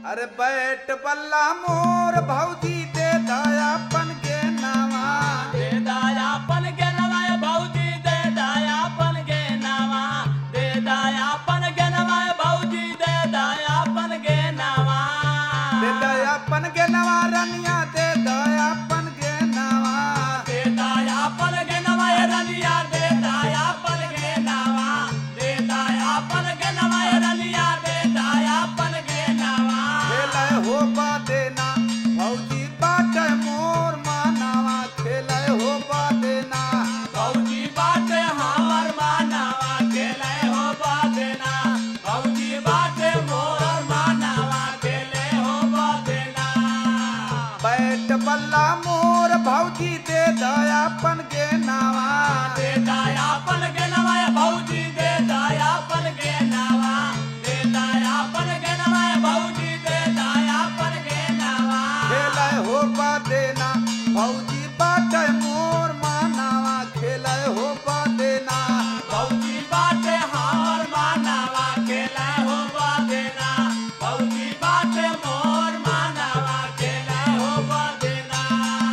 अरे बैठ बल्ला मोर भौजी दे दयापन के नावा दे दायापन के नवाय भौजी दे दायापन के नवा दे दायापन के नवाय भौजी दे दायापन के नवा दे दयापन के नवा रनिया दे दयापन के नावा दे दायापन के नवाय रनिया दे दायापन के नवा दे दायापन के नवाय रनिया दे दायापन के नवा खेले हो बा देना भौजी बाट मोर मानावा खेले हो बा देना भौजी बाटे हमर मानवा खेले हो बादेना भौजी बाटे मोर मानवा खेले हो बादेना बैठ बल्ला मोर भौजी दे दयापन के नावा दे दायापन के नवा भौजी दे दायापन के नवा दे दायापन के नवा भौजी दे दायापन के नवा खेले हो बा देना भौजी बाट मोर मानावा खेले हो बा देना भौजी बाटे हमर मानवा खेले हो बादेना भौजी बाटे मोर मानवा खेले हो बादेना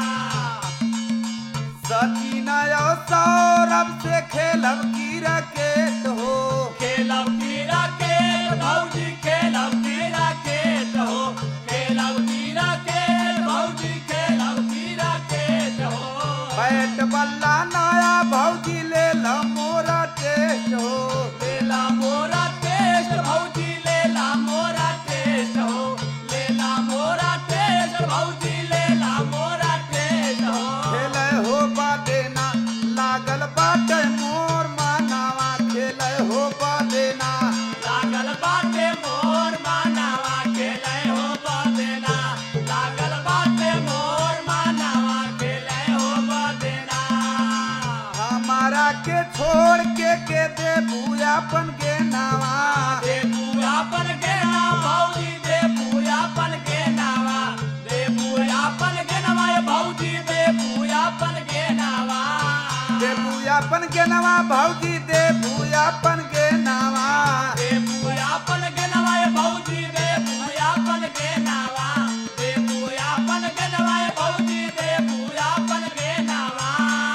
सचिना और सौरभ से खेलब की रकेट हो खेलब की राकेट भौजी खेलब की राकेट हो खेलब की राकेट भौजी खेलब की राकेट हो बैठ बल्ला नया भौजी ले ला मोरा टेस्ट हो लेला मोरा टेस्ट भौजी लेला मोरा टेस्ट हो लेला मोरा टेस्ट भौजी लेला मोरा टेस्ट हो खेले हो बा देना लागल बाटे मोर मानावा खेले हो बा देना लागल बाटे मोर मानवा खेले हो बदेना लागल बाटे मोर मानवा खेले हो बदेना हमारा के छोड़ के के दे भूयापन के नावा दे पूयापन के नाम भौजी दे पूयापन के नावा दे पूयापन के नामा भौजी दे पूयापन के नावा दे भूयापन के नावा भौजी दे भूयापन के नावा दे पूयापन के नामा भौजी दे पूयापन के नावा दे पूयापन के नामा भौजी दे पूयापन के नावा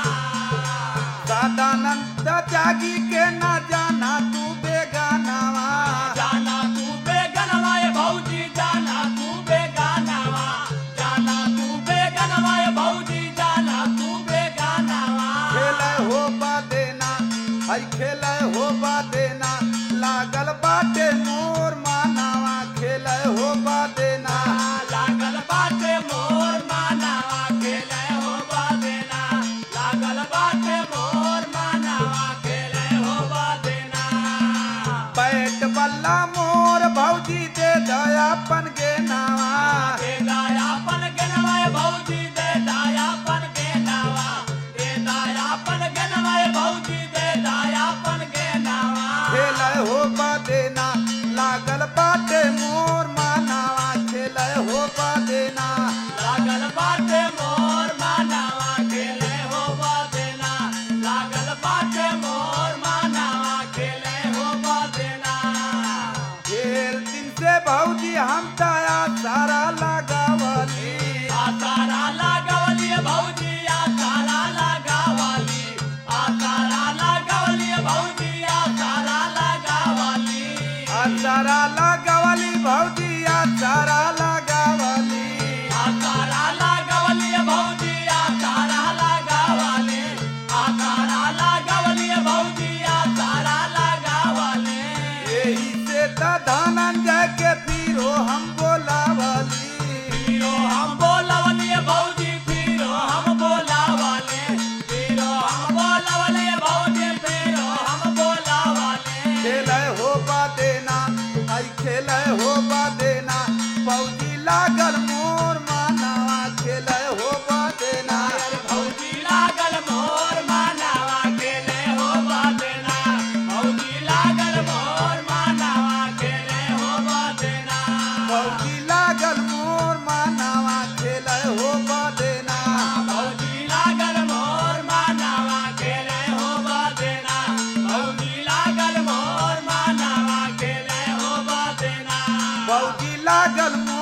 सदानंद जागी के ना जाना तू बेगानावा जाना तू बेगनवा भौजी जाना तू बेगानावा जाना तू बेगनवा भौजी जाना तू बेगानावा खेले हो बा देना हई खेले हो बा देना लागल बाटे मोर मानावा खेले हो बा देना लागल बाटे मोर मानावा खेले हो बादेना लागल बाटे मोर मानावा खेले हो बादेना बैठ बल्ला मोर भौजी दे दयापन के नावा दे दायापन के नवा भौजी दे दायापन के नवा दे दायापन के नवा भौजी दे दायापन के नवा खेले हो बा देना लागल बाटे मोर मानावा खेले हो बा देना लागल बाटे मोर मानावा खेले हो बादेना लागल बाटे मोर मानावा खेले हो बादेना ढेर दिन से भौजी हम ताया सारा लगावली आतारा लगावली भौजी आतारा लगावली आतारा लगावली भौजी आतारा लगावली सारा लगावली भौजी सारा लगावली आतारा लगावली भौजी आतारा लगावली आतारा लगावली भौजी आतारा लगावली यही से त धनंजय के फिरो हम बोलावली फिरो हम बोलावली भौजी फिरो हम बोलावली फिरो हम बोलावली भौजी फिरो हम बोलावली खेले हो बा देना आई खेले हो बा देना भौजी लागल मोर मानावा खेले हो बा देना भौजी लागल मोर मानावा खेले हो बादेना भौजी लागल मोर मानावा खेले हो बादेना भौजी लागल मोर मानावा खेले हो बा देना भौजी लागल मोर मानावा खेले हो बादेना भौजी लागल मोर मानावा खेले हो बादेना भौजी लागल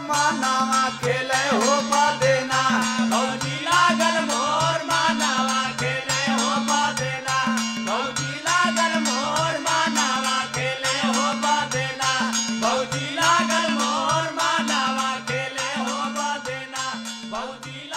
मानावा खेले हो देना भौजी लागल मोर मानावा खेले हो देना भौजी लागल मोर मानावा खेले हो देना भौजी लागल मोर मानावा खेले हो देना भौजी